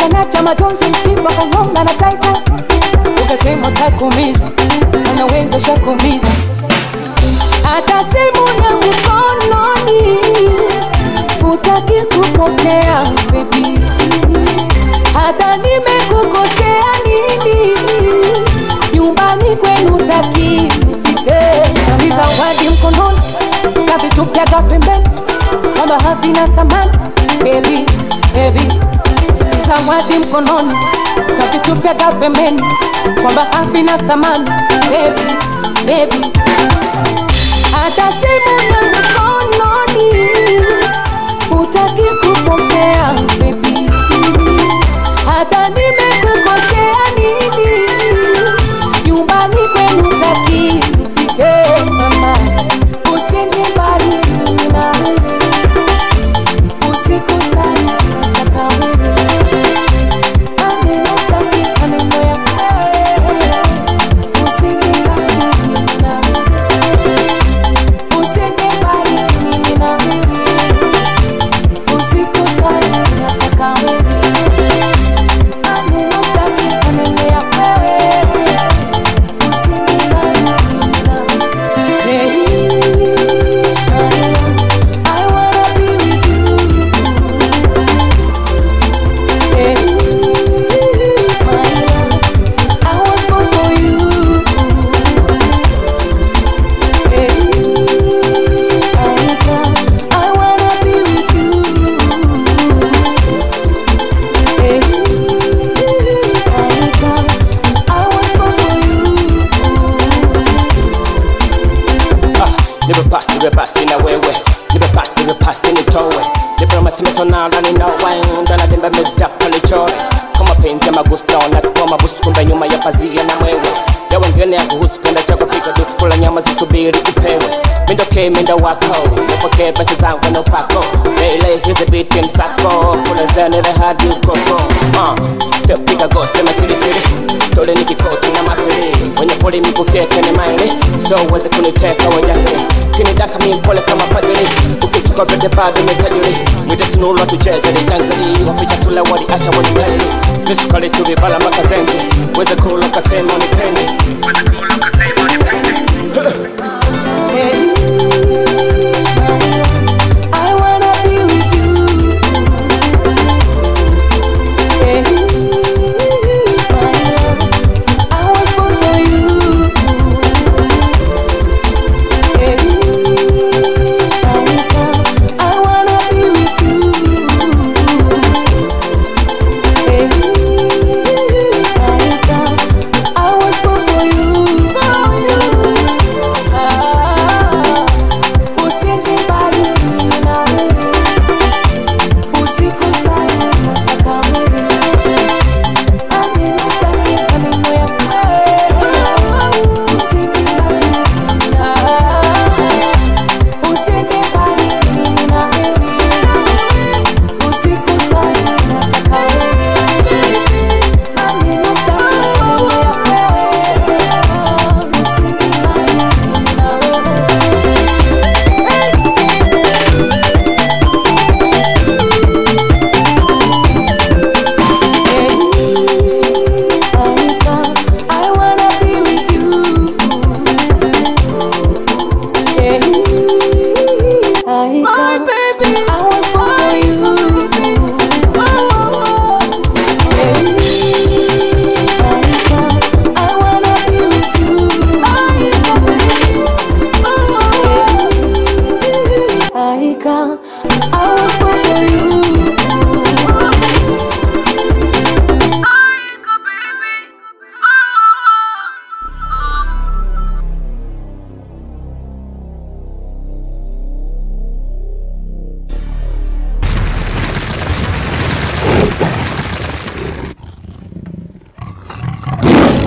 ukanacha majonzi msiba kangonga na taita ukasema takumiza ana wengi shakumiza hata simu na mkononi utaki kupokea baby hata nimekukosea nini nyumbani kwenu taki nifike ni zawadi mkononi kavitupyaga pembeni kwamba havina thamani baby baby ni zawadi mkononi kavitupyaga pembeni kwamba havina thamani baby baby hata simu na mkononi utaki kupokea baby hata nimekukosea nini nyumbani kwenu taki nifike mama usende mbali mimi na wewe usiku sana nataka wewe maneno staki maneno ya wewe usende mbali mimi na wewe usende mbali mimi na wewe usiku sana nataka wewe maneno staki maneno ya wewe usende mbali mimi na wewe hey, I wanna be with you hey, my love I was born for you hey, I wanna be with you hey, I was born for you Ah, nipe pasi nipe pasi na wewe nipe pasi nipe pasi nitowe nipe masimeso na ndani na wine ndana demba medafa nichore kama penzi ya magusto na tukua mabusu kumbe nyuma ya pazia na mwewe ya wengine ya kuhusu penda chako piga dusu kula nyama zisubiri upewe mindo ke mindo wako nipokee pesa zangu na upako Lele hizi biti msako kula zanile hadi ukoko uh, step piga go sema kirikiri stole ni kikoti na masiri wenye poli mikufyeke ni maili so uweze kuniteka wajangili kinidaka mi mpole kama padiri ukichukua vyote bado metajiri mwite sinulwa tucheze litangali waficha sula wali acha wajikaili lisukali chuvi bala makazenji weze kula kasema unipende weze kula kasema unipende I wanna be with you. Hey, my love, I was born for you. Hey, I wanna be with you. Hey, I was born for you. Ah, Usiende mbali mimi na wewe, usiku sana nataka wewe, maneno staki maneno ya wewe. Usiende mbali mimi na usiende mbali mimi na wewe, usiku sana nataka wewe, maneno staki maneno ya wewe. Usiende mbali mimi na wewe. I wanna be with you. My baby, I was for you. I wanna be with you. I can. I